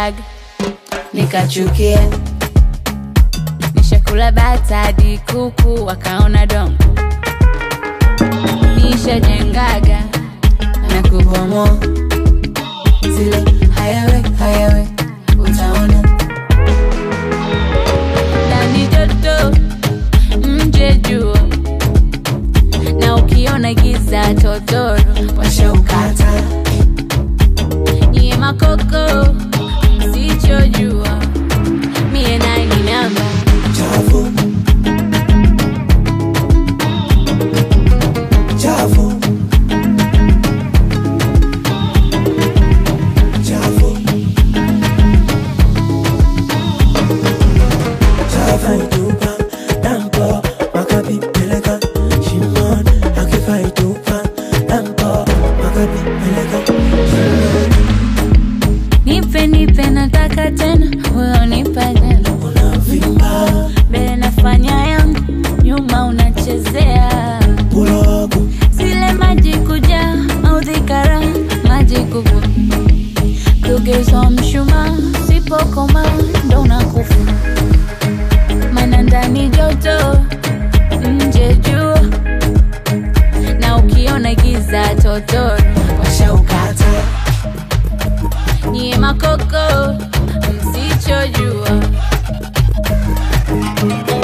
nishajengaga nikachukia nishakula bata hadi kuku wakaona dongo nishajengaga na kubomoa zile hayawe hayawe utaona ndani joto nje jua na ukiona giza totoro washaukata nyie makoko msichojua mie nani namba chafu chafu chafu chafaitupa dampo makapipeleka shimon akifaitupa dampo makapipeleka shimon nipe nipe nataka tena huyo nipa tena unavimba mbele nafanya yangu nyuma unachezea ulogu zile maji kuja maudhikara maji kubwa kugeuzwa mshuma sipokoma ndo unakufa mana ndani joto nje jua na ukiona giza totoro washaukata nyie makoko msichojua